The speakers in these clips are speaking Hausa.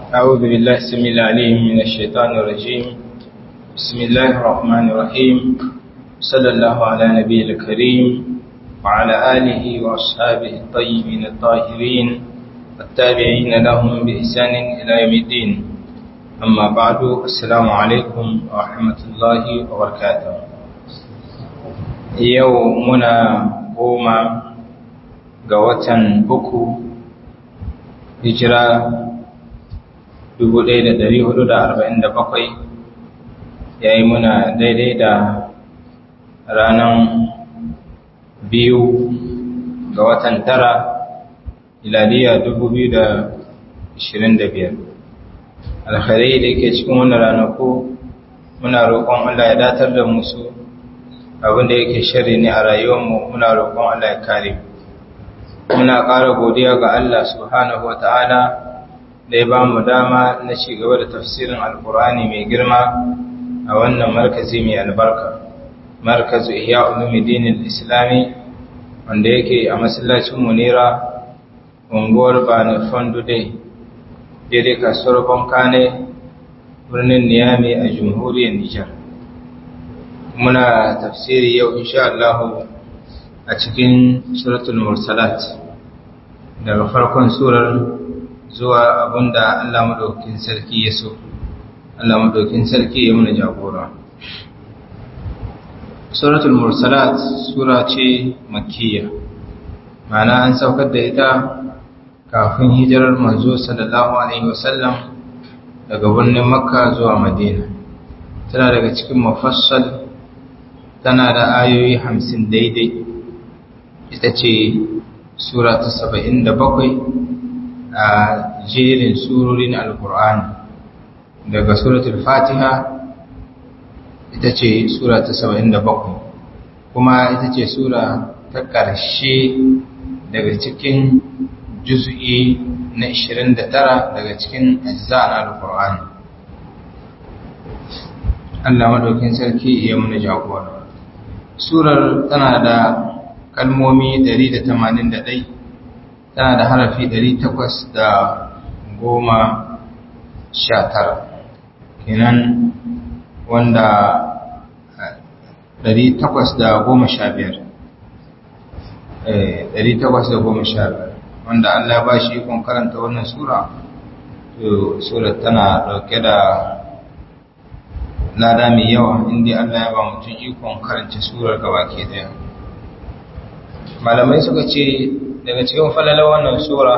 أعوذ بالله السميع العليم من الشيطان الرجيم بسم الله الرحمن الرحيم صلى الله على نبي الكريم وعلى آله وأصحابه الطيبين الطاهرين والتابعين لهم بإحسان إلى يوم الدين أما بعد السلام عليكم ورحمة الله وبركاته يومنا قوما قوة بكو هجرة 1447 ya yi muna daidai da ranar biyu ga watan tara ilaliya 2025 alkhairai da yake cikin wannan ranaku muna roƙon Allah ya datar da musu abinda yake shari ne a rayuwarmu muna roƙon Allah ya kare muna ƙara godiya ga Allah subhanahu wa ta'ala da ya ba mu dama na ci gaba da tafsirin alkur'ani mai girma a wannan markazi mai albarka markazu ihya ulumuddin islami wanda yake a masallacin munira unguwar bani fondude daidai kasuwar bankane birnin niyami a jamhuriyar nijar muna tafsiri yau insha Allah a cikin suratul mursalat daga farkon surar zuwa abinda Allah madaukakin sarki ya so Allah madaukakin sarki ya muna jagora suratul mursalat sura ce makkiya ma'ana an saukar da ita kafin hijirar manzo sallallahu alaihi wasallam daga birnin makka zuwa madina tana daga cikin mafassal tana da ayoyi hamsin daidai ita ce sura ta saba'in da bakwai a jerin surorin alkur'ani daga suratul fatiha ita ce sura ta saba'in da bakwai kuma ita ce sura ta ƙarshe daga cikin juz'i na 29 daga cikin ajza na alkur'ani Allah madaukin sarki ya muna jagora surar tana da kalmomi 181 tana da harafi ɗari takwas da goma sha tara kenan wanda ɗari takwas da goma sha biyar ɗari takwas da goma sha biyar wanda Allah ba shi ikon karanta wannan sura to surar tana ɗauke da lada mai yawa inda Allah ya ba mutum ikon karanta surar gaba ke daya malamai suka ce daga cikin falalar wannan sura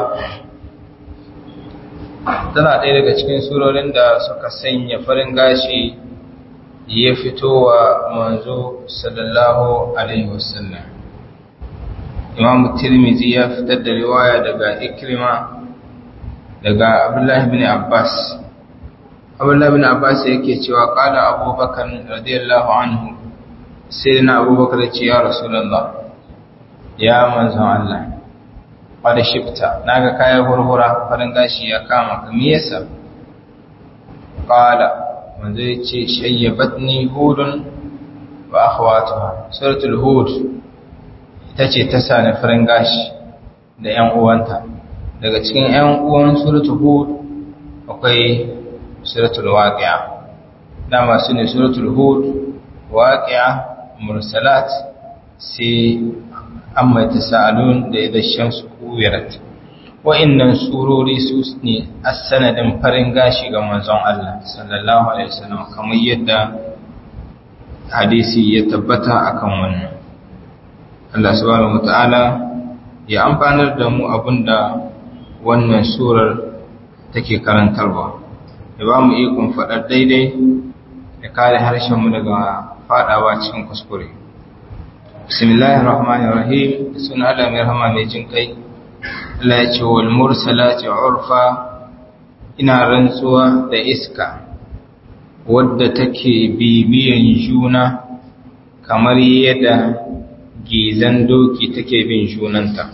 tana ɗaya daga cikin surorin da suka sanya farin gashi ya fito wa manzo sallallahu alaihi wasallam imamu tirmizi ya fitar da riwaya daga ikrima daga abdullahi bin abbas abdullahi bin abbas yake cewa kala abubakar radiyallahu anhu sai na abubakar ce ya rasulallah ya manzon Allah wadda shifta na ga kayan hurhura farin gashi ya kama kami yasa ƙala wanda ya ce shayyabat ni hudun wa akhwatuha suratul hud ita ce ta sani farin gashi da ‘yan uwanta daga cikin ‘yan uwan suratul hud akwai suratul waƙiya dama su ne suratul hud waƙiya mursalat sai an mai tasa'alun da ya shamsu kuwirat wa'innan surori su ne a sanadin farin gashi ga manzon Allah sallallahu alaihi wasallam kamar yadda hadisi ya tabbata akan wannan Allah subhanahu wataala ya amfanar da mu abinda wannan surar take karantarwa ya ba mu ikon faɗar daidai ya kare harshen mu daga faɗawa cikin kuskure bismillahir rahmanir rahim suna Allah mai rahama mai jin kai Allah ya ce wal mursalati urfa ina rantsuwa da iska wadda take bibiyan juna kamar yadda gizan doki take bin junanta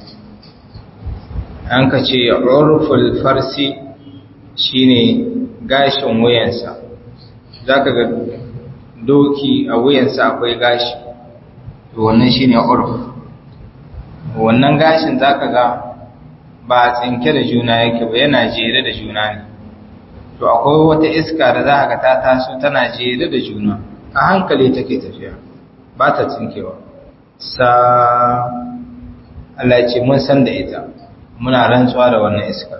an ka ce urful farsi shine gashin wuyansa zaka ga doki a wuyansa akwai gashi to wannan shine urf wannan gashin zaka ga ba tsinke da juna yake ba yana jere da juna ne to akwai wata iska da za ka ta taso tana jere da juna a hankali take tafiya ba ta tsinkewa sa Allah ce mun san da ita muna rantsuwa da wannan iska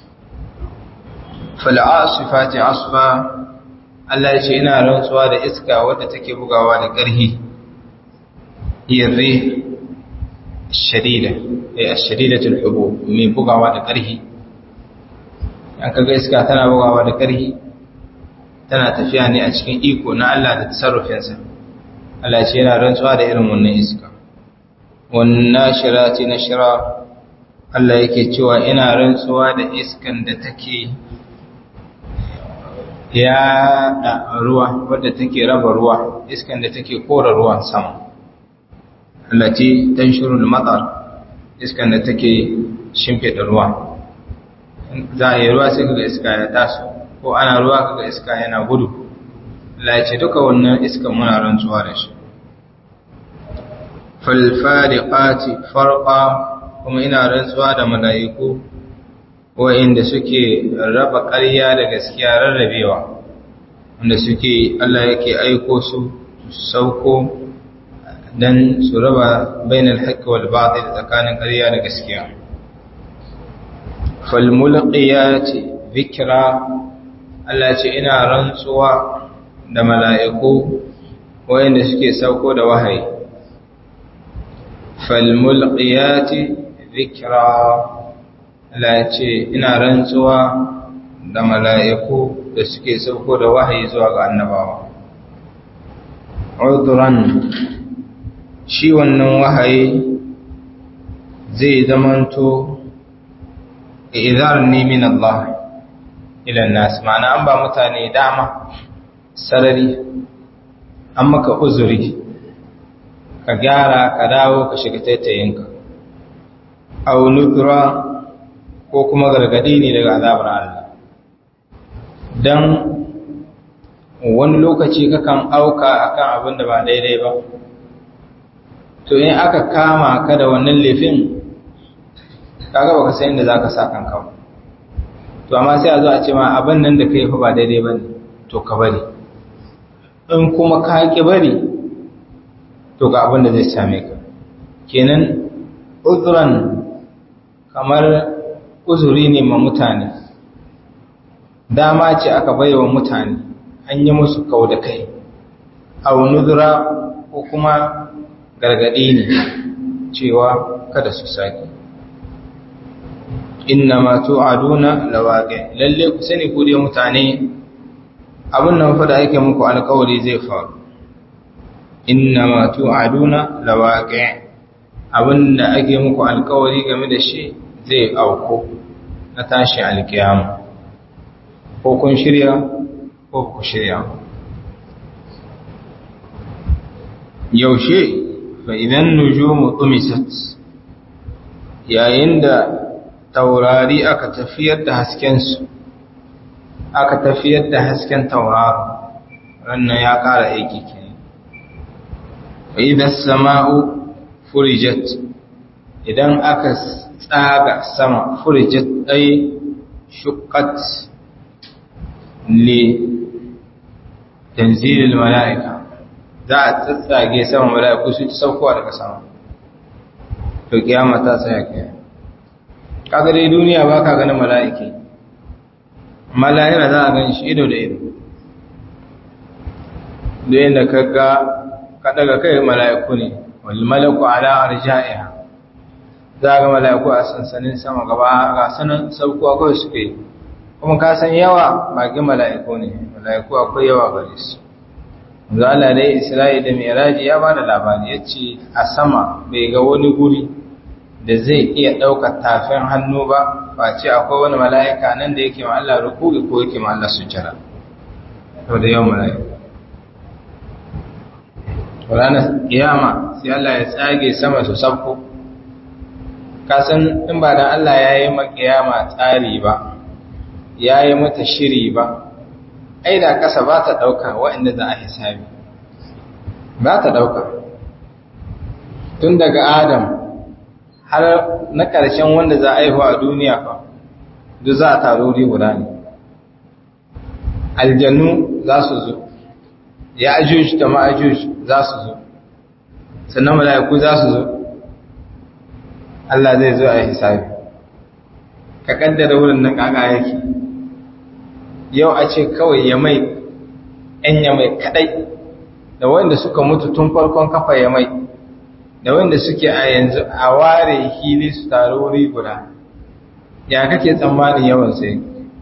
fal'asifati asfa Allah ya ce ina rantsuwa da iska wadda take bugawa da ƙarhi yirri shadida eh shadidatul hubu mai bugawa da ƙarhi an kaga iska tana bugawa da ƙarhi tana tafiya ne a cikin iko na Allah da tasarrufinsa Allah ce yana rantsuwa da irin wannan iska wannan shirati na shira Allah yake cewa ina rantsuwa da iskan da take ya da ruwa wadda take raba ruwa iskan da take kora ruwan sama allati tanshurul matar iskan da take shimfida ruwa za a yi ruwa sai kaga iska ya taso ko ana ruwa kaga iska yana gudu Allah ya ce duka wannan iskan muna rantsuwa da shi falfariqati farqa kuma ina rantsuwa da mala'iku wa'inda suke raba ƙarya da gaskiya rarrabewa wanda suke Allah yake aiko su sauko dan su raba bainal haqqi wal batil tsakanin ƙarya da gaskiya fal mulqiyati dhikra Allah ce ina rantsuwa da mala'iku wa'inda suke sauko da wahayi fal mulqiyati dhikra Allah ce ina rantsuwa da mala'iku da suke sauko da wahayi zuwa ga annabawa. Uduran shi wannan wahayi zai zamanto idar ne min Allah ilan nasu ma'ana an ba mutane dama sarari an maka uzuri ka gyara ka dawo ka shiga taitayinka. Au nukura ko kuma gargadi ne daga azabar Allah don wani lokaci kakan auka akan abin da ba daidai ba to in aka kama ka da wannan laifin kaga baka san inda zaka sa kanka to amma sai a zo a ce ma abin nan da kai fa ba daidai bane to ka bari in kuma ka ki bari to ga abin da zai same ka kenan uzran kamar uzuri ne ma mutane dama ce aka baiwa mutane an yi musu kau da kai au nuzura ko kuma gargaɗi ne cewa kada su sake inna ma tu'aduna lawaqi lalle ku sani ku dai mutane abin nan fa da ake muku alƙawari zai faru inna ma tu'aduna lawaqi abin da ake muku alƙawari game da shi zai auko na tashi alkiyama ko kun shirya ko ku shirya yaushe fa idan nujumu tumisat yayin da taurari aka tafiyar da haskensu aka tafiyar da hasken tauraro rannan ya ƙara aiki ke fa idan sama'u furijat idan aka tsaga sama furijat ɗai shukat le tanzilil mala'ika za a tsatsage sama mala'iku su ci saukowa daga sama to kiyama ta tsaya kiyama kaga dai duniya ba ka ganin mala'iki mala'ira za a gan shi ido da ido da yadda ka ga ka daga kai mala'iku ne wal malaku ala arja'iha za ga mala'iku a sansanin sama gaba ga sanan saukowa kawai suke yi kuma ka san yawa bagin mala'iku ne mala'iku akwai yawa gare su zala dai isra'i da miraji ya ba da labari ya ce a sama bai ga wani guri da zai iya ɗaukar tafin hannu ba ba ce akwai wani mala'ika nan da yake ma Allah rukuri ko yake ma Allah sujjara to da yawan mala'ika ranar kiyama sai Allah ya tsage sama su sabko kasan in ba da Allah ya yi makiyama tsari ba ya yi mata shiri ba ai da kasa ba ta ɗauka waɗanda za a hisabi ba ta ɗauka tun daga adam har na ƙarshen wanda za a haihu a duniya fa duk za a taruri guda ne aljannu za su zo ya ajuj da ma'ajuj za su zo sannan mala'iku za su zo Allah zai zo a hisabi ka kaddara wurin nan kaka yake yau a ce kawai ya mai ‘yan ya mai kadai da wanda suka mutu tun farkon kafa ya mai da wanda suke a yanzu a ware hili su taru wuri guda ya kake tsammanin yawan sai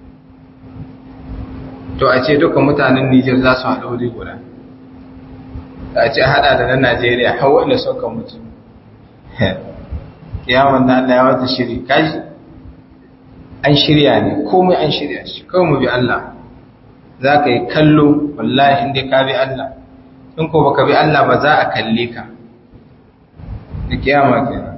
to a ce duka mutanen Nijar za su haɗu wuri guda a ce haɗa da na Najeriya har wanda suka mutu yawon da Allah ya wata shiri kaji an shirya ne komai an shirya shi kawai mu bi Allah za ka yi kallo wallahi inda ka bi Allah in ko baka bi Allah ba za a kalle ka da kiyama kenan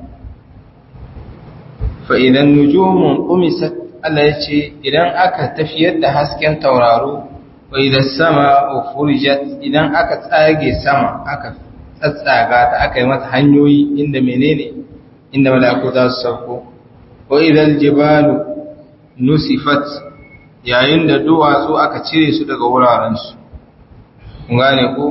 fa idan nujumun umisat Allah ya ce idan aka tafiyar da hasken tauraro wa idan sama furijat idan aka tsage sama aka tsatsaga ta aka yi mata hanyoyi inda menene inda mala'iku za su sauko wa idan jibalu nusifat yayin da duwatsu aka cire su daga wurarensu kun gane ko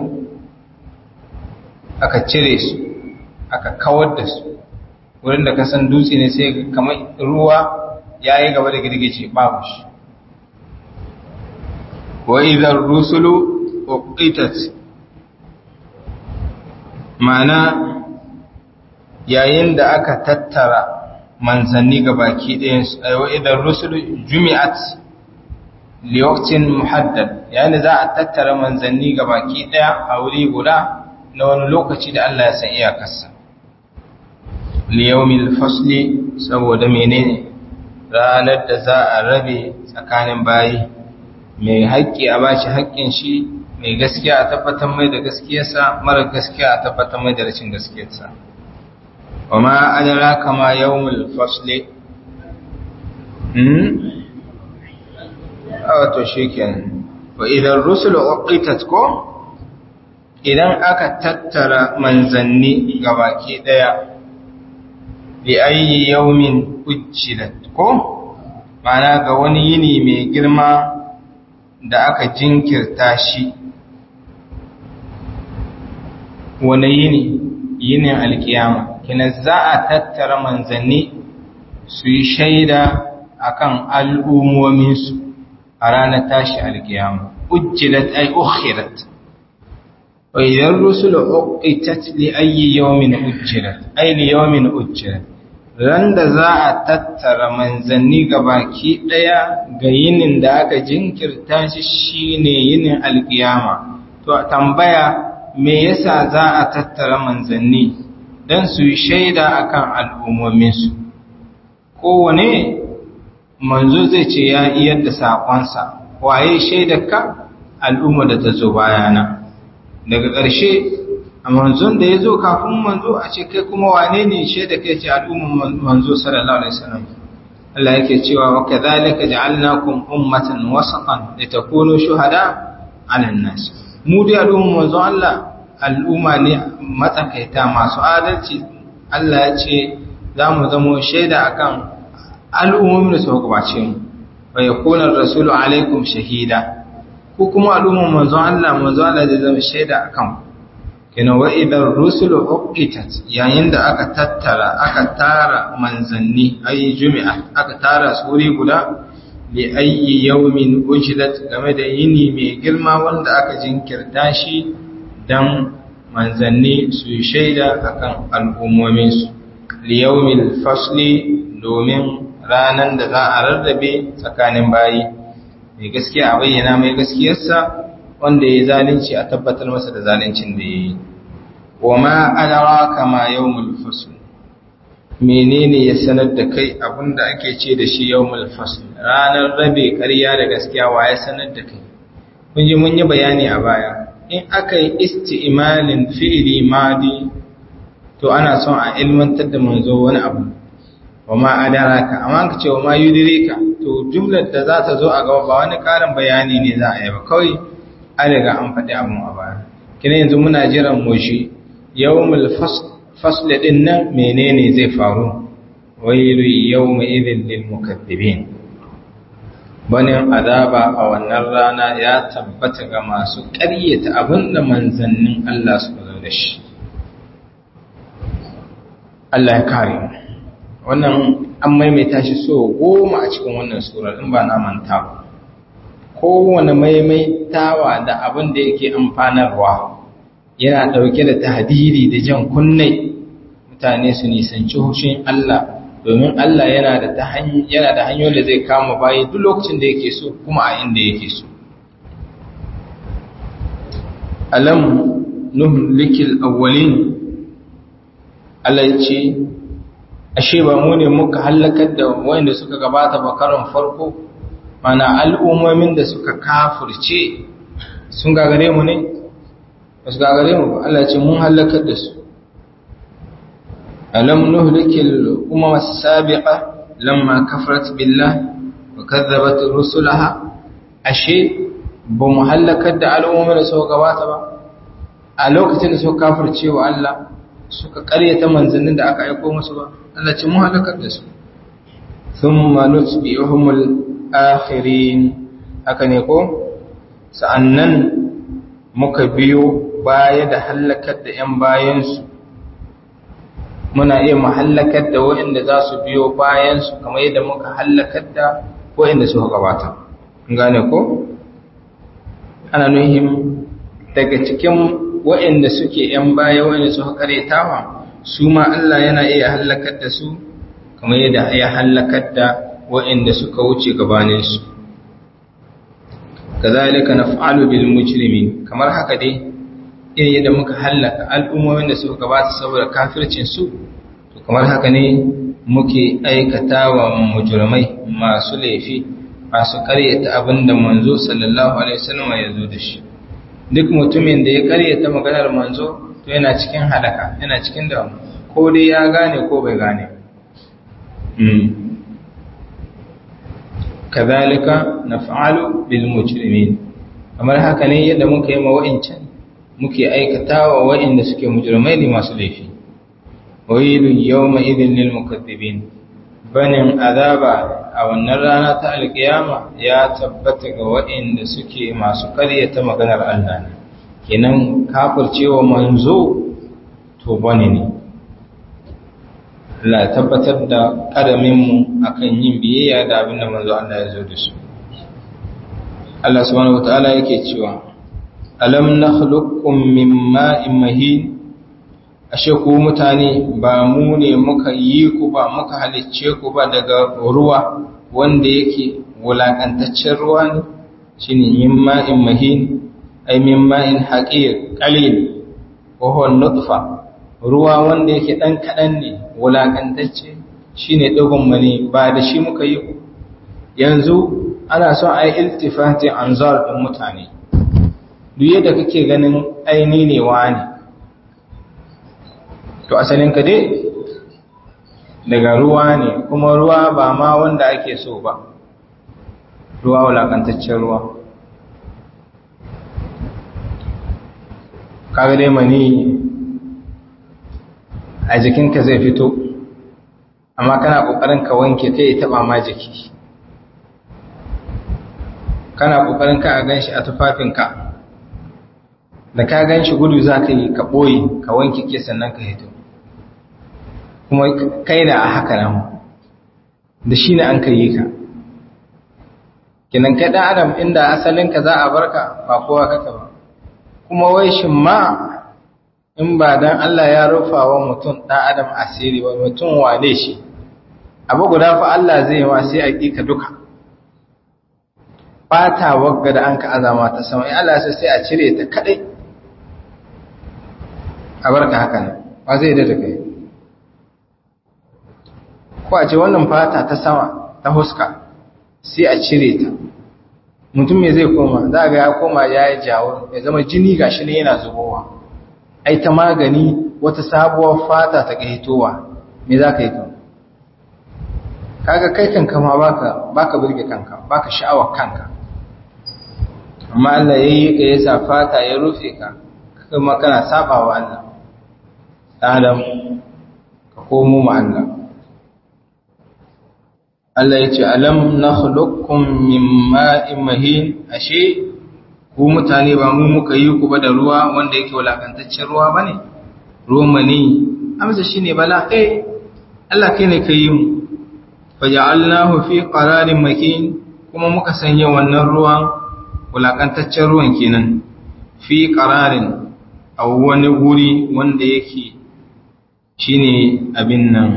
aka cire su aka kawar da su wurin da kasan dutse ne sai kamar ruwa ya yi gaba da girgice babu shi wa idan rusulu uqitat ma'ana yayin da aka tattara manzanni ga baki ɗayansu wa idan rusulu jumi'at liwaktin muhaddad yayin da za a tattara manzanni ga baki ɗaya a wuri guda na wani lokaci da Allah ya san iyakarsa liyawmil fasli saboda menene ranar da za a rabe tsakanin bayi mai haƙƙi a bashi haƙƙin shi mai gaskiya a tabbatar mai da gaskiyarsa mara gaskiya a tabbatar mai da rashin gaskiyarsa wa ma adara kama yawmul fasli hmm wato shikenan wa idan rusul uqitat ko idan aka tattara manzanni gabaki daya bi ayi yawmin ujjilat ko mana ga wani yini mai girma da aka jinkirta shi wani yini yinin alkiyama kina za a tattara manzanni su yi shaida akan al'ummominsu a ranar tashi alkiyama ujjilat ay ukhirat wa idan rusulu uqitat li ayyi yawmin ujjilat ay li yawmin ujjilat ran da za a tattara manzanni baki ɗaya ga yinin da aka jinkirta shi shine yinin alkiyama to tambaya me yasa za a tattara manzanni don su yi shaida akan al'ummominsu kowane manzo zai ce ya iyar da saƙonsa waye shaidarka al'umma da ta zo bayana daga ƙarshe a manzon da ya zo kafin manzo a ce kai kuma wane ne shaida kai ce al'umman manzo sallallahu alaihi wasallam Allah yake cewa wa kadhalika ja'alnakum ummatan wasatan litakunu shuhada 'ala an-nas mu da al'umman manzo Allah al'umma ne matsakaita masu adalci Allah ya ce za mu zamo shaida akan al'ummomin da suka gabace mu wa yakuna ar-rasulu alaikum shahida ko kuma al'umman manzo Allah manzo Allah zai zama shaida akan ku kina wa idan rusulu uqitat yayin da aka tattara aka tara manzanni ayi jumi'a aka tara su wuri guda li ayyi yawmin ujilat game da yini mai girma wanda aka jinkirta shi dan manzanni su shaida akan al'ummomin su li yawmil fasli domin ranan da za a rarrabe tsakanin bayi mai gaskiya a bayyana mai gaskiyarsa wanda ya zalunci a tabbatar masa da zaluncin da ya yi wa ma adraka ma yawmul fasl menene ya sanar da kai abinda ake ce da shi yawmul fasl ranar rabe ƙarya da gaskiya wa ya sanar da kai kun ji mun yi bayani a baya in aka yi isti'malin fi'li madi to ana son a ilmantar da manzo wani abu wa ma adraka amma ka ce wa ma yudrika to jumlar da za ta zo a gaba ba wani ƙarin bayani ne za a yi ba kawai an riga an faɗi abin a baya kina yanzu muna jiran moshi yawmul fasl din nan menene zai faru wailu yawma idhil lil mukaththibin banin azaba a wannan rana ya tabbata ga masu ƙaryata abinda manzannin Allah suka zo da shi Allah ya kare wannan an maimaita shi so goma a cikin wannan surar in ba na manta ba kowane maimaitawa da abin da yake amfanarwa yana ɗauke da tahdiri da jan kunne mutane su nisanci hushin Allah domin Allah yana da yana da hanyoyin da zai kama bayi duk lokacin da yake so kuma a inda yake so alam nuhlikil awwalin Allah ya ce ashe ba mu ne muka halakar da wanda suka gabata ba karon farko mana al'ummomin da suka kafirce sun gagare mu ne ba su gagare mu ba Allah ce mun halakar da su alam nuhlikil umama sabiqa lamma kafarat billah wa kadzabat rusulaha ashe ba mu halakar da al'ummomin da suka gabata ba a lokacin da suka kafirce wa Allah suka karyata manzannin da aka aiko musu ba Allah ce mun halakar da su thumma nutbi'uhumul akhirin haka ne ko sa'annan muka biyo baya da hallakar da ‘yan bayansu muna iya mahallakar da waɗanda za su biyo bayansu kamar yadda muka hallakar da waɗanda suka gabata gane ko ana nuhim daga cikin waɗanda suke ‘yan baya waɗanda suka karetawa su ma Allah yana iya hallakar da su kamar yadda ya hallakar da waɗanda suka wuce gabaninsu kazalika naf'alu bil mujrimin kamar haka dai irin yadda muka hallaka al'ummomin da suka gabata saboda kafircin su to kamar haka ne muke aikata wa mujrimai masu laifi masu karyata abinda manzo sallallahu alaihi wasallam ya zo da shi duk mutumin da ya karyata maganar manzo to yana cikin halaka yana cikin da ko dai ya gane ko bai gane kazalika naf'alu bil mujrimin kamar haka ne yadda muka yi ma wa'incan muke aikatawa wa'inda suke mujrimai ne masu laifi wailu yawma idhin lil mukaththibin banin azaba a wannan rana ta alkiyama ya tabbata ga wa'inda suke masu karyata maganar Allah ne kenan kafircewa manzo to bane ne Allah tabbatar da karaminmu akan yin biyayya da abin da manzo Allah ya zo da su. Allah subhanahu wataala yake cewa alam nakhluqukum min ma'in mahin ashe ku mutane ba mu ne muka yi ku ba muka halicce ku ba daga ruwa wanda yake wulakantaccen ruwa ne shine min ma'in mahin ay min ma'in haqir qalil wa huwa nutfa ruwa wanda yake ɗan kaɗan ne wulaƙantacce shi ne ɗigon mani ba da shi muka yi yanzu ana son a yi iltifatin anzar ɗin mutane duk yadda kake ganin aini ne wani to asalin ka dai daga ruwa ne kuma ruwa ba ma wanda ake so ba ruwa wulaƙantaccen ruwa kaga dai mani a jikinka zai fito amma kana kokarin ka wanke ta ya taba ma jiki kana kokarin ka a ganshi a tufafinka da ka ganshi gudu za ka yi ka ɓoye ka wanke ke sannan ka hito kuma kai da a haka nan da shi ne an ka yi ka kinan kai ɗan adam inda asalinka za a barka ba kowa kaka ba kuma wai shin ma in ba dan Allah ya rufa wa mutum ɗan adam asiri ba mutum wane shi abu guda fa Allah zai wa sai a ƙika duka ɓata wagga da an ka azama ta sama in Allah sai a cire ta kaɗai a barka haka nan ba zai da kai ko a ce wannan fata ta sama ta huska sai a cire ta mutum me zai koma za ga ya koma ya yi jawo ya zama jini gashi ne yana zubowa ai ta magani wata sabuwar fata ta hitowa me za ka yi kan kaga kai kanka ma baka baka burge kanka baka sha'awar kanka amma Allah yayi ka yasa fata ya rufe ka kuma kana sabawa Allah Adam ka komo ma Allah Allah ya ce alam nakhluqukum min ma'in mahin ashe ku mutane ba mu muka yi ku ba da ruwa wanda yake walakantaccen ruwa bane ruwan mani amsa shine bala eh Allah kai ne kai mu faja'alnahu fi qararin makin kuma muka sanya wannan ruwan wulakantaccen ruwan kenan fi qararin a wani guri wanda yake shine abin nan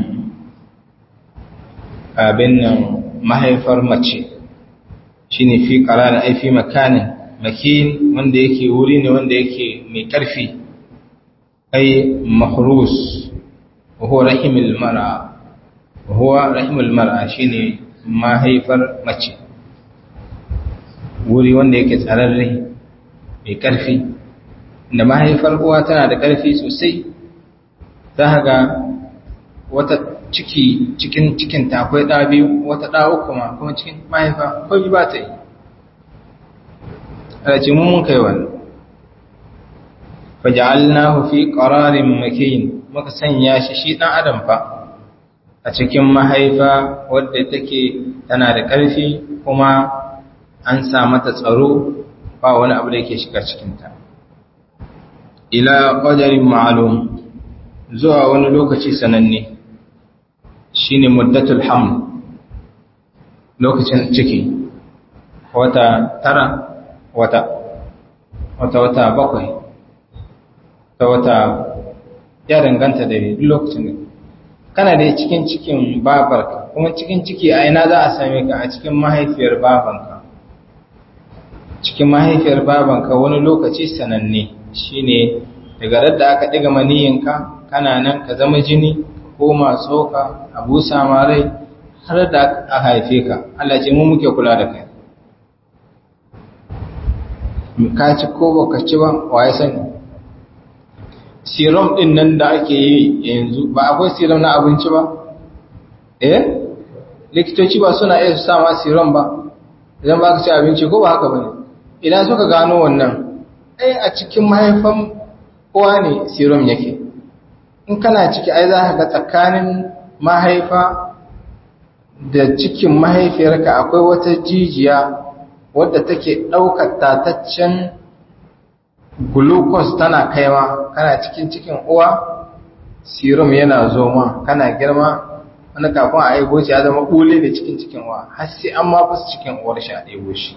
abin nan mahaifar mace shine fi qararin ai fi makanin makin wanda yake wuri ne wanda yake mai karfi ai mahrus wa huwa rahimul mar'a huwa rahimul mar'a shine mahaifar mace wuri wanda yake tsararre mai karfi da mahaifar uwa tana da karfi sosai za ga wata ciki cikin cikin ta akwai ɗa biyu wata ɗa uku ma kuma cikin mahaifa kawai ba ta yi alaci mun kai wani faja'alnahu fi qararin makin muka sanya shi shi dan adam fa a cikin mahaifa wadda take tana da ƙarfi kuma an sa mata tsaro ba wani abu da yake shiga cikinta ila qadarin ma'lum zuwa wani lokaci sananne shine muddatul haml lokacin ciki wata tara wata wata wata bakwai ta wata ya danganta da lokacin da kana da cikin cikin babarka kuma cikin ciki a ina za a same ka a cikin mahaifiyar babanka cikin mahaifiyar babanka wani lokaci sananne shine daga radda aka diga maniyinka kana nan ka zama jini ko tsoka a busa ma rai har da aka haife ka Allah ce mu muke kula da kai ka ci ko baka ci ba waye sani serum din nan da ake yi yanzu ba akwai serum na abinci ba eh likitoci ba suna iya su sa ma serum ba idan ba ka ci abinci ko ba haka bane idan suka gano wannan ai a cikin mahaifan uwa ne serum yake in kana ciki ai za ka ga tsakanin mahaifa da cikin mahaifiyarka akwai wata jijiya wadda take ɗaukar tataccen glucose tana kaiwa kana cikin cikin uwa serum yana zoma kana girma wani kafin a aibo shi ya zama ɓule da cikin cikin uwa har sai an ma fasa cikin uwar shi a ɗaibo shi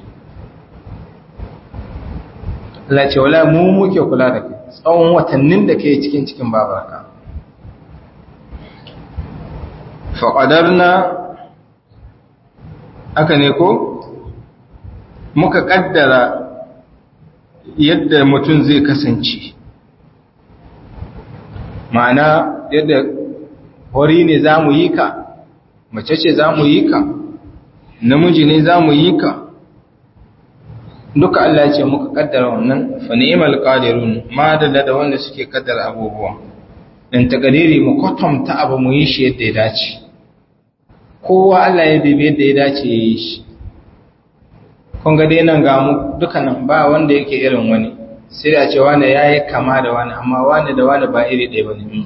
Allah ce wala mu muke kula da kai tsawon watannin da kai cikin cikin babarka faƙadarna aka ne ko muka ƙaddara yadda mutum zai kasance ma'ana yadda hori ne za mu yi ka mace ce za mu yi ka namiji ne za mu yi ka duka Allah ce muka kaddara wannan fa ni'mal qadirun ma da da wanda suke kaddara abubuwa dan takadiri mu kwatanta abu mu yi shi yadda ya dace kowa Allah ya bibe yadda ya dace ya yi shi kun ga dai nan ga mu dukanan ba wanda yake irin wani sai a ce wani yayi kama da wani amma wani da wani ba iri ɗaya bane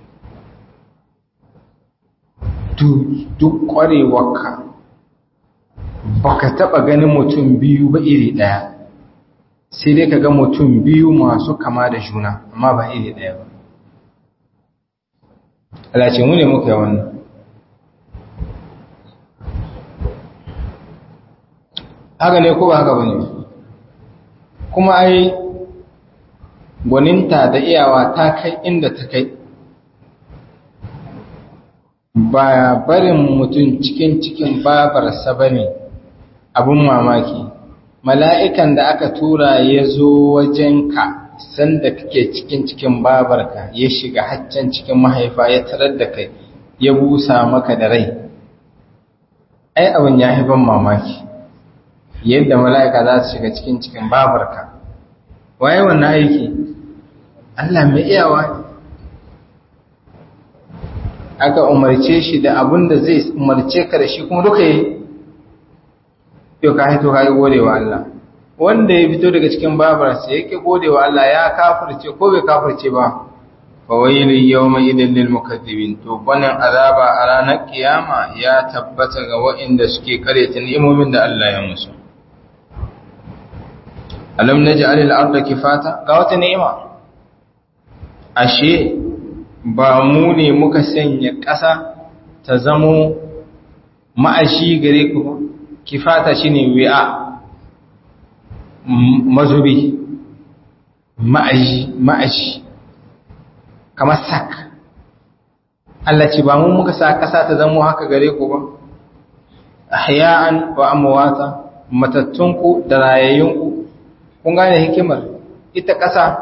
duk kwarewarka baka taba ganin mutum biyu ba iri daya sai dai ka ga mutum biyu masu kama da juna amma ba iri daya ba alace mu ne muka yi wannan haka ne ko ba haka bane kuma ai gwaninta da iyawa ta kai inda ta kai ba barin mutum cikin cikin babarsa ba ne abin mamaki mala'ikan da aka tura ya zo wajenka sanda kake cikin cikin babarka ya shiga haccan cikin mahaifa ya tarar da kai ya busa maka da rai ai abin ya ban mamaki yadda mala'ika za su shiga cikin cikin babarka waye wannan aiki Allah mai iyawa ne aka umarce shi da abin da zai umarce ka da shi kuma duka yi yau ka haito ka yi gode wa Allah wanda ya fito daga cikin babarsa ya ke gode wa Allah ya kafirce ko bai kafirce ba fawailun yawma idin lil mukaththibin to banin azaba a ranar kiyama ya tabbata ga waɗanda suke karyata ni'imomin da Allah ya musu alam naj'al al-ardha kifata ga wata ni'ima ashe ba mu ne muka sanya ƙasa ta zamo ma'ashi gare ku ba kifata shine wi'a mazubi ma'ashi ma'ashi kamar sak Allah ce ba mu muka sa ƙasa ta zamo haka gare ku ba ahya'an wa amwata matattunku da rayayyunku kun gane hikimar ita ƙasa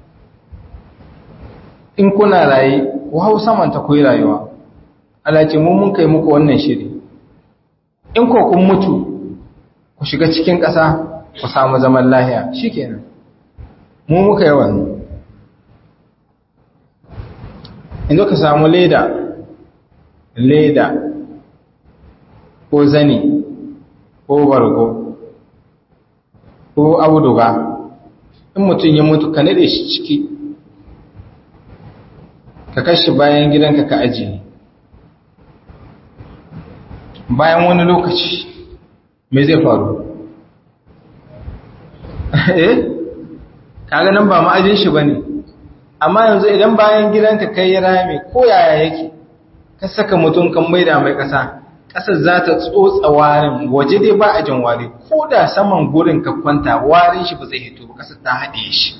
in kuna raye ku hau saman ta koyi rayuwa Allah ce mu mun kai muku wannan shiri in ko kun mutu ku shiga cikin ƙasa ku samu zaman lahiya shikenan mu muka yi wannan inda ka samu leda leda ko zani ko bargo ko auduga in mutum ya mutu ka nade shi ciki ka kashi bayan gidanka ka ajiye bayan wani lokaci me zai faru eh kaga nan ba ma'ajin shi bane amma yanzu idan bayan gidanka kai ya rame ko yaya yake ka saka mutum kan maida mai kasa kasar za ta tsotsa warin waje dai ba a jin wari ko da saman gurin ka kwanta warin shi ba zai hito ba kasar ta haɗe shi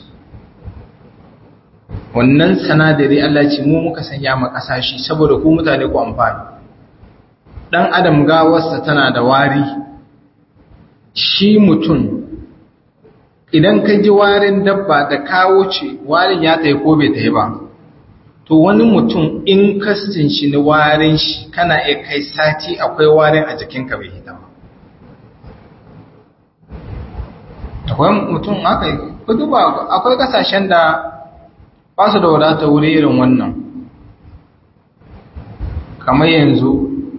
wannan sanadari Allah ce mu muka sanya ma ƙasa shi saboda ku mutane ku amfani dan adam gawarsa tana da wari shi mutum idan ka ji warin dabba da kawo ce warin ya tayi ko bai tayi ba to wani mutum in kastin shi ni warin shi kana iya kai sati akwai warin a jikinka bai hita ba akwai mutum aka yi duba akwai kasashen da ba su da wadata wuri irin wannan kamar yanzu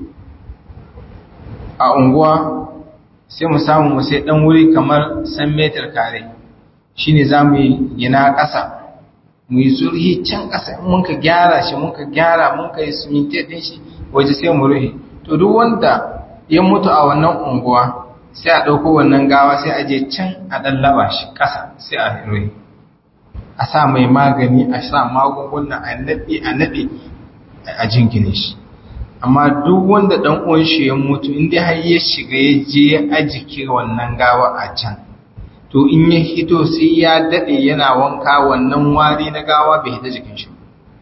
a unguwa sai mu samu mu sai dan wuri kamar san metar kare shine za mu yi gina ƙasa mu yi zurhi can ƙasa in mun ka gyara shi mun ka gyara mun ka yi siminti ɗin shi waje sai mu ruhe to duk wanda ya mutu a wannan unguwa sai a ɗauko wannan gawa sai a je can a ɗan laba shi ƙasa sai a ruhe a sa mai magani a sa magunguna a naɗe a naɗe a jingine shi amma duk wanda ɗan uwan shi ya mutu inda har ya shiga ya je ya ajike wannan gawa a can to in ya hito sai ya daɗe yana wanka wannan wari na gawa bai hita jikin shi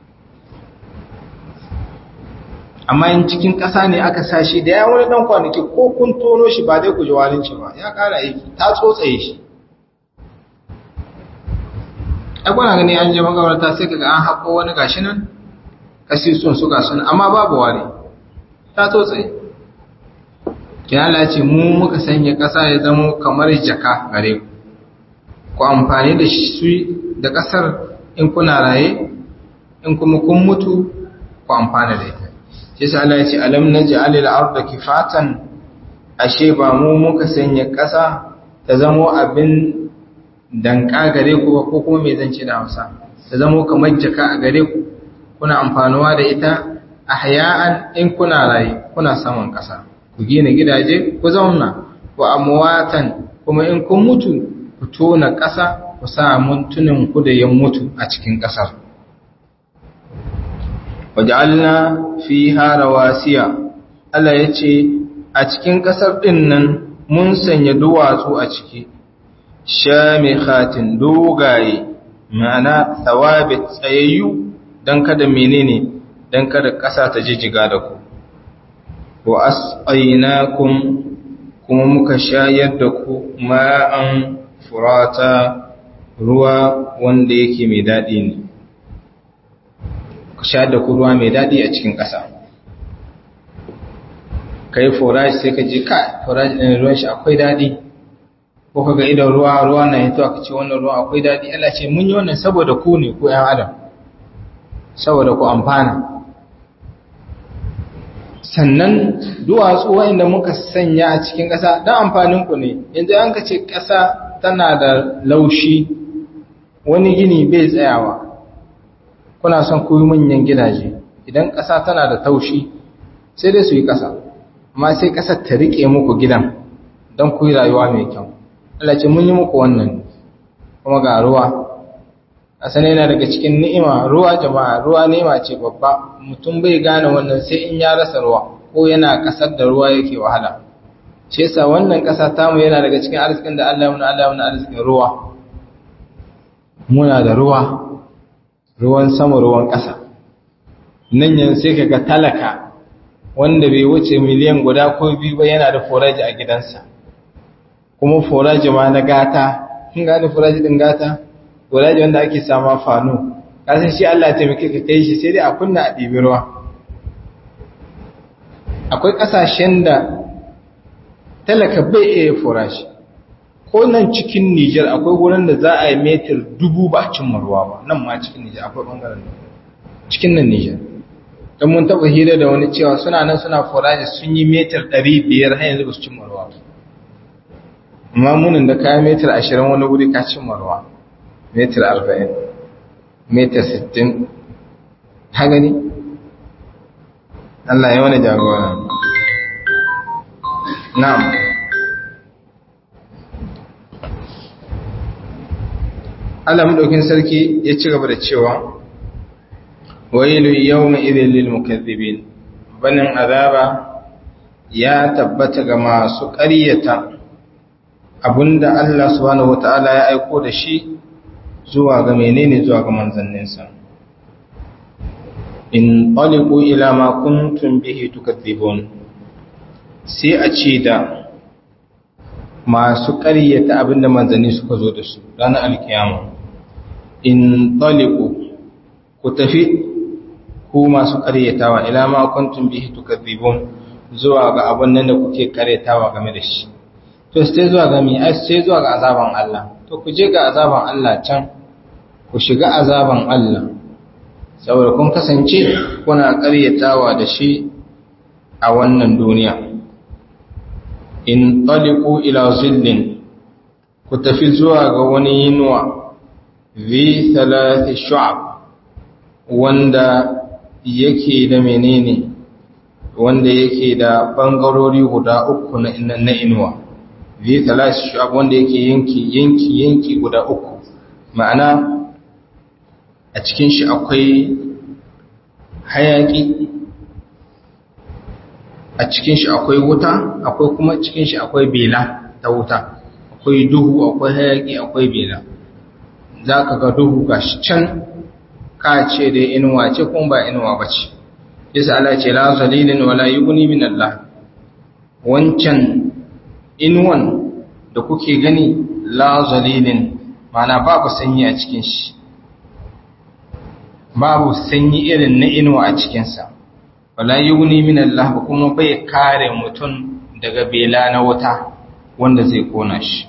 amma in cikin ƙasa ne aka sa shi da ya wani ɗan kwanaki ko kun tono shi ba dai ku ji warin shi ba ya ƙara aiki ta tsotsaye shi ai kuna gani an je magabarta sai kaga an haƙo wani gashi nan kasisun su gasu nan amma babu wari ta tsotsaye kina Allah ce mu muka sanya ƙasa ya zama kamar jaka gare ku ku amfani da shi da ƙasar in kuna raye in kuma kun mutu ku amfana da ita shi yasa Allah ya ce alam naj'al al-ardha kifatan ashe ba mu muka sanya ƙasa ta zama abin danka gare ku ba ko kuma me zance da Hausa ta zama kamar jaka a gare ku kuna amfanuwa da ita ahya'an in kuna raye kuna saman ƙasa ku gina gidaje ku zauna wa amwatan kuma in kun mutu ku tona ƙasa ku sa muntunin ku da yan mutu a cikin ƙasar waj'alna fiha rawasiya Allah yace a cikin ƙasar din nan mun sanya duwatsu a ciki shamikhatin dogaye ma'ana thawabit tsayayyu dan kada menene dan kada ƙasa ta jijjiga da ku wa asqaynakum kuma muka shayar da ku ma'an furata ruwa wanda yake mai daɗi ne ku shayar da ku ruwa mai daɗi a cikin ƙasa kai forage sai ka ji ka forage ɗin ruwan shi akwai daɗi ko ka ga idan ruwa ruwa na hito aka ce wannan ruwa akwai daɗi Allah ce mun yi wannan saboda ku ne ku ‘yan adam saboda ku amfana sannan duwatsu wa'inda muka sanya a cikin ƙasa don amfaninku ne yanzu an ka ce ƙasa tana da laushi wani gini bai tsayawa kuna son ku yi manyan gidaje idan ƙasa tana da taushi sai dai su yi ƙasa amma sai ƙasar ta riƙe muku gidan don ku yi rayuwa mai kyau Allah ce mun yi muku wannan kuma ga ruwa ƙasa yana daga cikin ni'ima ruwa jama'a ruwa ni'ima ce babba mutum bai gane wannan sai in ya rasa ruwa ko yana ƙasar da ruwa yake wahala ce sa wannan ƙasa tamu yana daga cikin arzikin da Allah muna Allah muna arzikin ruwa muna da ruwa ruwan sama ruwan ƙasa nan yanzu sai kaga talaka wanda bai wuce miliyan guda ko biyu ba yana da foraji a gidansa kuma foraji ma na gata kin gane foraji din gata foraji wanda ake sama fano kasan shi Allah ya taimake ka kai shi sai dai a kunna a ɗibi ruwa akwai ƙasashen da talaka bai iya forashi ko nan cikin Nijar akwai wurin da za a yi metar dubu ba cin ruwa ba nan ma cikin Nijar akwai ɓangaren cikin nan Nijar don mun taɓa hira da wani cewa suna nan suna foraji sun yi metar ɗari biyar har yanzu ba su cin ruwa ba amma munin da kayan metar ashirin wani wuri ka cin ruwa metar arba'in metar sittin ha gani Allah ya wani jagora na'am Allah madaukin sarki ya ci gaba da cewa wailu yawma idhil lil mukaththibin banin azaba ya tabbata ga masu ƙaryata abinda Allah subhanahu wataala ya aiko da shi zuwa ga menene zuwa ga manzanninsa in taliqu ila ma kuntum bihi tukadzibun sai a ce da masu ƙaryata abinda manzanni suka zo da su ranar alkiyama in taliqu ku tafi ku masu ƙaryatawa ila ma kuntum bihi tukadzibun zuwa ga abin nan da kuke ƙaryatawa game da shi to sai zuwa ga mi ai sai zuwa ga azaban Allah to ku je ga azaban Allah can ku shiga azaban Allah saboda kun kasance kuna ƙaryatawa da shi a wannan duniya in taliqu ila zillin ku tafi zuwa ga wani yinuwa vi thalathi shu'ab wanda yake da menene wanda yake da bangarori guda uku na na inuwa vi thalathi shu'ab wanda yake yanki yanki yanki guda uku ma'ana a cikin shi akwai hayaki a cikin shi akwai wuta akwai kuma cikin shi akwai bela ta wuta akwai duhu akwai hayaki akwai bela za ka ga duhu ga shi can ka ce da inuwa ce kuma ba inuwa ba ce yasa Allah ce la zalilin wala yughni min Allah wancan inuwan da kuke gani la zalilin mana babu sanyi a cikin shi babu sanyi irin na inuwa a cikinsa wala yughni min Allah ba kuma bai kare mutum daga bela na wuta wanda zai kona shi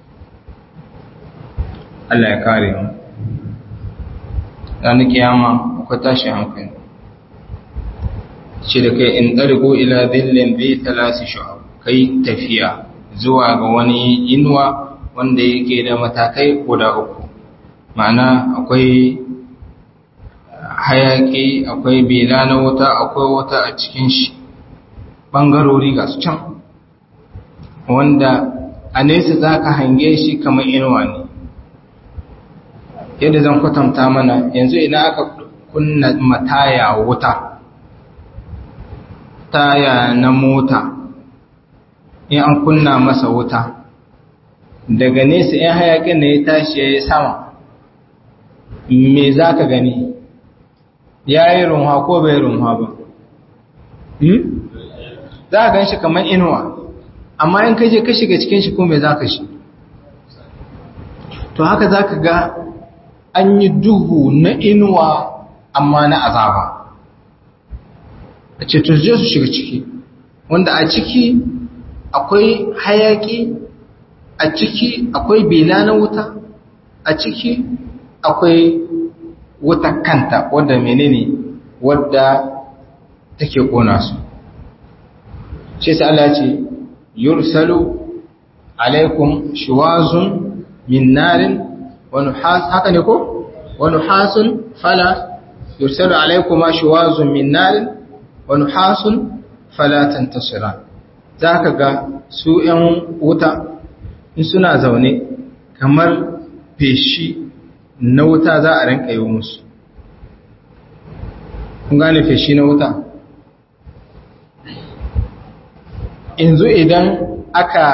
Allah ya kare mu ranar kiyama akwai tashi hankali shi da kai in ɗargo ila zillin zai talasi shu'ab kai tafiya zuwa ga wani inuwa wanda yake da matakai guda uku ma'ana akwai hayaki akwai bela na wuta akwai wuta a cikin shi ɓangarori ga su can wanda a nesa za ka hange shi kamar inuwa ne yadda zan kwatanta mana yanzu idan aka kunna mataya wuta taya na mota in an kunna masa wuta daga nesa in hayakin da ya tashi ya yi sama me za ka gani ya yi runwa ko bai runwa ba za a gan shi kamar inuwa amma in kaje ka shiga cikin shi ko me za ka shi to haka za ka ga an yi duhu na inuwa amma na azaba a ce to je su shiga ciki wanda a ciki akwai hayaki a ciki akwai bela na wuta a ciki akwai wuta kanta wadda menene wadda take kona su shi sai Allah ce yursalu alaikum shiwazun min narin wa nuhas haka ne ko wa nuhasun fala yursalu alaykuma shuwazun min narin wa nuhasun fala tantasiran zaka ga su 'yan wuta in suna zaune kamar feshi na wuta za a rinka yi musu kun gane feshi na wuta yanzu idan aka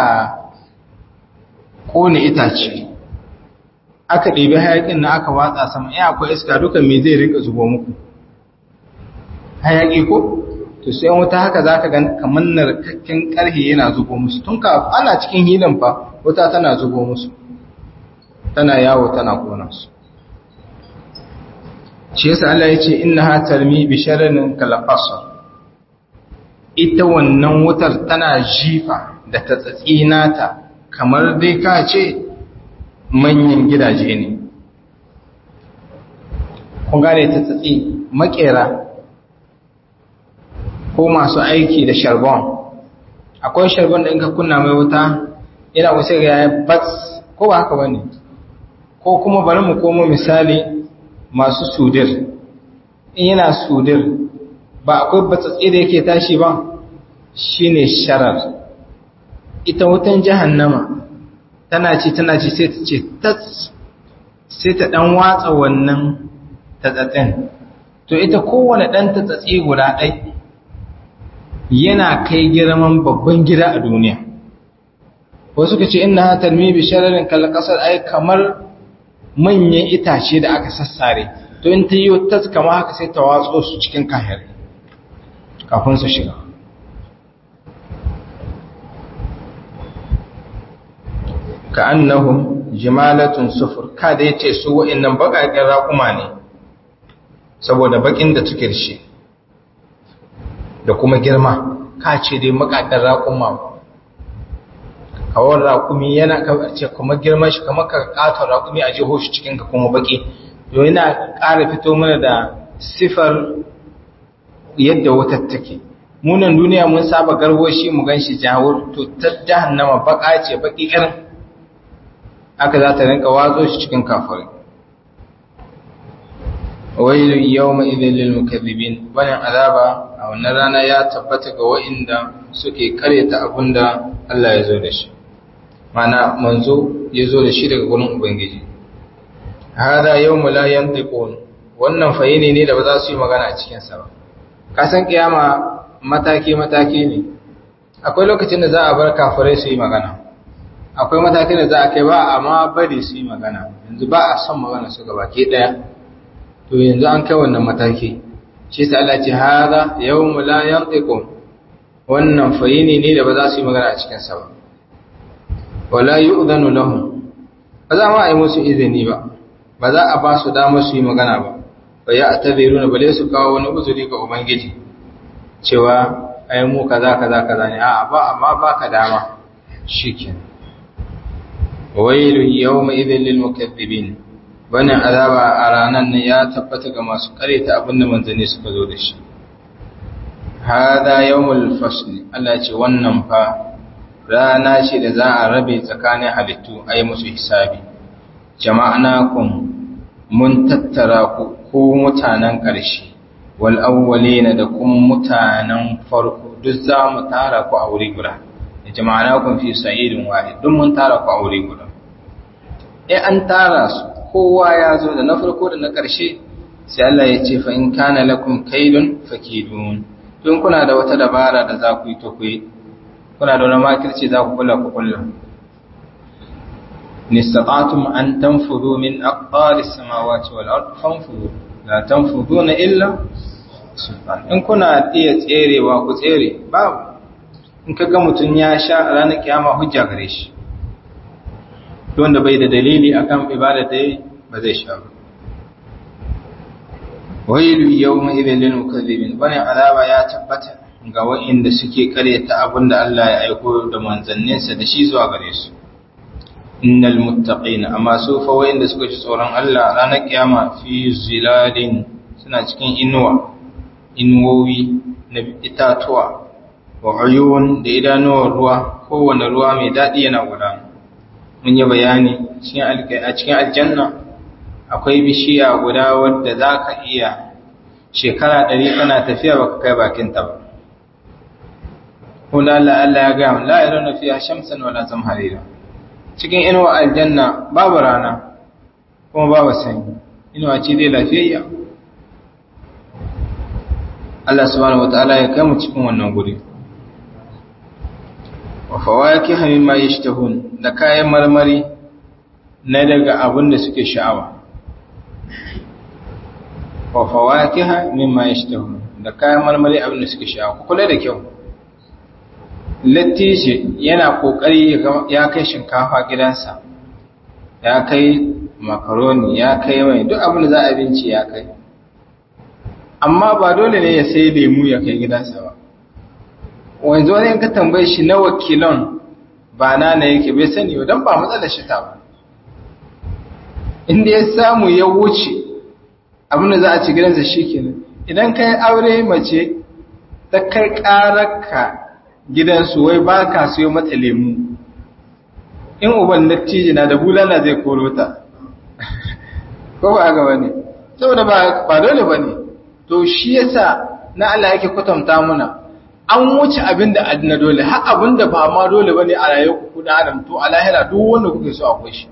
kone itace aka ɗebi hayaƙin na aka watsa sama ya akwai iska duka me zai rinka zubo muku hayaƙi ko to sai yan wuta haka za ka gan kamar narkakken ƙarhe yana zubo musu tun ka ana cikin hilin fa wuta tana zubo musu tana yawo tana kona su shi yasa Allah ya ce inna ha tarmi bi shararin kalqasar ita wannan wutar tana jifa da ta nata kamar dai ka ce manyan gidaje ne kun gane ta tsatsi makera ko masu aiki da sharbon akwai sharbon da in ka kunna mai wuta yana wasu ga ya bats ko ba haka bane ko kuma bari mu komo misali masu sudir in yana sudir ba akwai batsatsi da yake tashi ba shine sharar ita wutan jahannama tana ci tana ci sai ta ce tats sai ta dan watsa wannan tatsatsin to ita kowane dan tatsatsi guda ɗai yana kai girman babban gida a duniya wasu ka ce ina tarmi bi shararin kalkasar ai kamar manyan itace da aka sassare to in ta yi tas kama haka sai ta watso su cikin kahir kafin su shiga ka annahum jimalatun sufur ka da yace su wa'annan bakakken raƙuma ne saboda bakin da suke da shi da kuma girma ka ce dai makakken raƙuma kawon raƙumi yana ce kuma girman shi kamar ka katon raƙumi a jiho shi cikin ka kuma baki yau yana ƙara fito mana da sifar yadda wutar take munan duniya mun saba garwoshi mu gan shi jawur to ta jahannama baka ce baki irin aka za ta rinka watso shi cikin kafari wailu yawma idhil lil mukaththibin wannan azaba a wannan rana ya tabbata ga wa'inda suke karyata abinda Allah ya zo da shi mana manzo ya zo da shi daga gurin ubangiji hada yawmu la yantiqun wannan fayini ne da ba za su yi magana a cikin sa ba ka san kiyama mataki mataki ne akwai lokacin da za a bar kafirai su yi magana akwai matakin da za a kai ba amma bari su yi magana yanzu ba a son magana su gaba ke daya to yanzu an kai wannan mataki shi sa Allah ce hada yawmu la yantiqun wannan fayini ne da ba za su yi magana a cikin sa ba wala yu'dhanu lahum ba za ma a yi musu izini ba ba za a ba su damar su yi magana ba fa ya ataziruna bale su kawo wani uzuri ga ubangiji cewa ai mu kaza kaza kaza ne a'a ba amma baka dama shikenan wailu yawma idhil lil mukaththibin wannan azaba a ranan ne ya tabbata ga masu kareta abinda manzanni suka zo da shi hada yawmul fasl Allah ce wannan fa rana ce da za a rabe tsakanin halittu ayi musu hisabi jama'anakum mun tattara ku ko mutanen ƙarshe wal awwalina da kuma mutanen farko duk za mu tara ku a wuri guda jama'anakum fi sa'idin wahid duk mun tara ku a wuri guda eh an tara su kowa ya zo da na farko da na ƙarshe sai Allah ya ce fa in kana lakum kaidun fakidun don kuna da wata dabara da za ku yi to ku yi kuna da wani makirci za ku kula ku kula nistata'tum an tanfudu min aqtaris samawati wal ard fanfudu la tanfuduna illa sultan in kuna iya tserewa ku tsere babu in ka ga mutum ya sha a ranar kiyama hujja gare shi wanda bai da dalili akan ibada da ba zai sha ba wailu yawma idhil lil mukaththibin bane azaba ya tabbata ga wa'inda suke karyata abinda Allah ya aiko da manzanninsa da shi zuwa gare su innal muttaqina amma su fa wa'inda suka ji tsoron Allah ranar kiyama fi zilalin suna cikin inuwa inuwowi na itatuwa wa uyun da idanuwar ruwa kowane ruwa mai daɗi yana gudana mun yi bayani a cikin aljanna akwai bishiya guda wadda za ka iya shekara ɗari kana tafiya baka kai bakinta ba kula la Allah ya gaya la yaruna fiha shamsan wala zamharira cikin inuwa aljanna babu rana kuma babu sanyi inuwa ce dai lafiyayya Allah subhanahu wataala ya kai mu cikin wannan guri wa fawakiha mimma yashtahun da kayan marmari na daga abin da suke sha'awa wa fawakiha mimma yashtahun da kayan marmari abin da suke sha'awa ku kula da kyau lattishi yana kokari ya kai shinkafa gidansa ya kai makaroni ya kai mai duk abin da za a binci ya kai amma ba dole ne ya sai lemu ya kai gidansa ba wanzu wani ka tambaye shi na wakilon ba na na yake bai sani ba don ba matsalar shi ta ba inda ya samu ya wuce abin da za a ci gidansa shi kenan idan ka yi aure mace ta kai ƙararka gidansu wai ba ka siyo mata lemu in uban natiji na da bulala zai koro ta ko ba haka bane saboda ba dole bane to shi yasa na Allah yake kwatanta muna an wuce abin da adina dole har abin da ba ma dole bane a rayuwar ku da adam to a lahira duk wanda kuke so akwai shi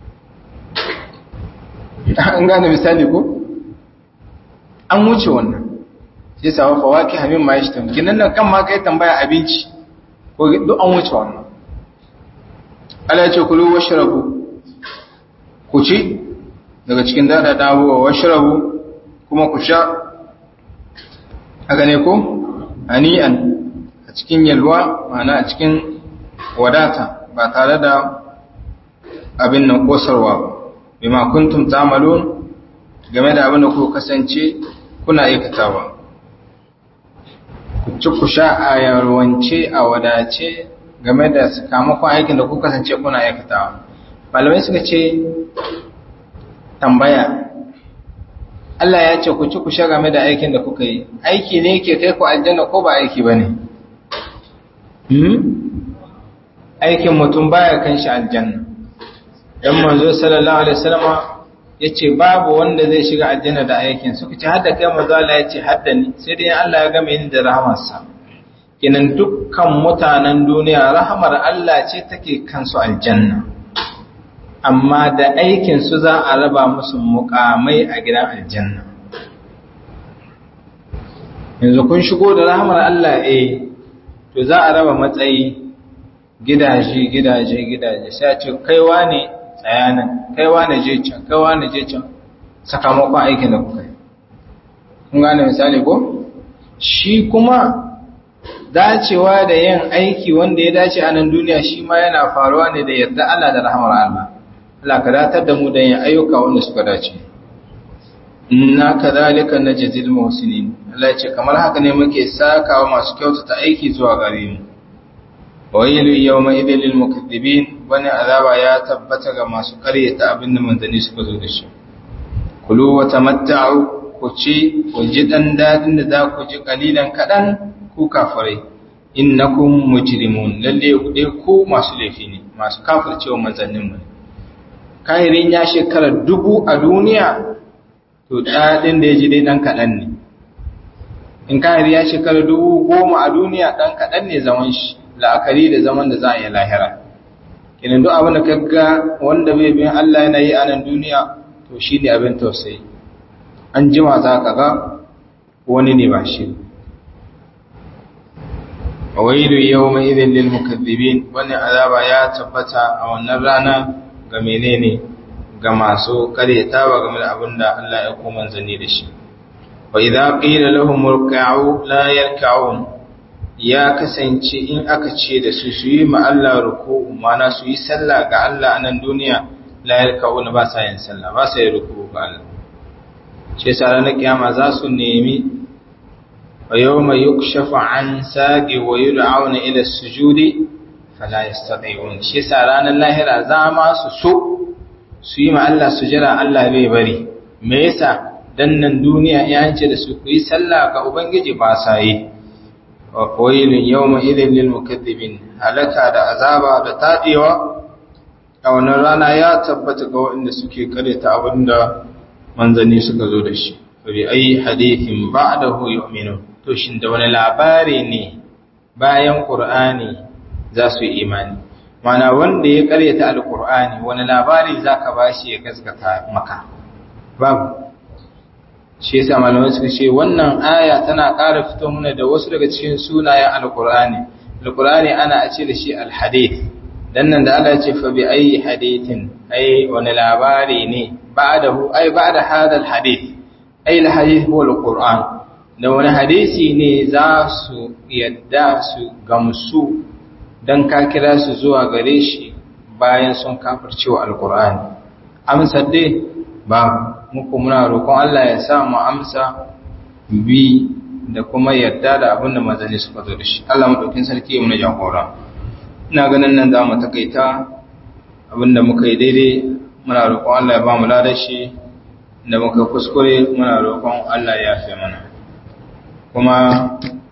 an gane misali ko an wuce wannan sai sa fawaki hamin ma yashi tamki nan nan kan ma kai tambaya abinci ko duk an wuce wannan Allah ya ce kulu washrabu ku ci daga cikin dada dawo washrabu kuma ku sha haka ne ko ani'an a cikin yalwa ma'ana a cikin wadata ba tare da abin nan kosarwa ba bima kuntum ta'malun game da abin da ku kasance kuna aikatawa ku ci ku sha a yarwance a wadace game da sakamakon aikin da ku kasance kuna aikatawa malamai suka ce tambaya Allah ya ce ku ci ku sha game da aikin da kuka yi aiki ne ke kai ku aljanna ko ba aiki ba ne aikin mutum baya kan shi aljanna dan manzo sallallahu alaihi wasallama yace babu wanda zai shiga aljanna da aikin suka ce hadda kai manzo Allah yace hadda ni sai dai Allah ya game ni da rahamarsa kinan dukkan mutanen duniya rahamar Allah ce take kansu aljanna amma da aikin su za a raba musu mukamai a gidan aljanna yanzu kun shigo da rahamar Allah eh to za a raba matsayi gidaje gidaje gidaje sai a ce kaiwa ne tsayanan kaiwa ne je can kaiwa ne je can sakamakon aikin da kuka yi kun gane misali ko shi kuma dacewa da yin aiki wanda ya dace a nan duniya shi ma yana faruwa ne da yarda Allah da rahamar Allah Allah ka datar da mu da yin ayyuka wanda suka dace inna kadhalika najzil muhsinin Allah ya ce kamar haka ne muke sakawa masu kyautata aiki zuwa gare mu wailu yawma idhil lil mukaththibin wani azaba ya tabbata ga masu karyata abin da manzanni suka zo da shi kulu wa tamatta'u ku ci ku ji dan dadin da za ku ji kalilan kadan ku kafirai innakum mujrimun lalle ku dai ku masu laifi ne masu kafircewa manzannin mu kahirin ya shekara dubu a duniya to dadin da ya ji dai dan kadan ne in kahiri ya shekara dubu goma a duniya dan kadan ne zaman shi la'akari da zaman da za a yi lahira kinan duk abin da kaga wanda bai bin Allah yana yi a nan duniya to shi ne abin tausayi an jima za ka ga wani ne ba shi a wailu yau mai idin lil mukaddibin wani azaba ya tabbata a wannan rana ga menene ga masu karyatawa game da abin da Allah ya kuma manzanni da shi wa idza qila lahum irka'u la yarka'un ya kasance in aka ce da su su yi ma Allah ruku'u mana su yi sallah ga Allah a nan duniya la yarka'una ba sa yin sallah ba sa yin ruku'u ga Allah ce sa ranar kiyama za su nemi wa yawma yukshafu an saqi wa yud'auna ila sujudi fala yastati'un shi sa ranar lahira za ma su so su yi ma Allah sujira Allah bai bari me yasa dan nan duniya ya ce da su ku yi sallah ga ubangiji ba sa yi wa qailun yawma idhil lil mukaththibin halaka da azaba da tadewa a wannan rana ya tabbata ga waɗanda suke kareta abinda manzanni suka zo da shi fa bi ayi hadithin ba'dahu yu'minu to shin da wani labari ne bayan qur'ani za su yi imani mana wanda ya karyata alqur'ani wani labari zaka bashi ya gaskata maka babu shi yasa malamai suka ce wannan aya tana ƙara fito mana da wasu daga cikin sunayen alqur'ani alqur'ani ana ce da shi alhadith dan nan da Allah ya ce fa bi ayi hadithin ai wani labari ne ba'dahu ai ba'da hadha alhadith ai alhadith huwa alquran da wani hadisi ne za su yadda su gamsu dan ka kira su zuwa gare shi bayan sun kafircewa alqur'ani amsar dai ba muku muna roƙon Allah ya sa mu amsa bi da kuma yarda da abin da manzanni suka zo da shi Allah madaukin sarki ya muna jagora ina ganin nan za mu takaita abin da muka yi daidai muna roƙon Allah ya ba mu ladar shi da muka kuskure muna roƙon Allah ya fi mana kuma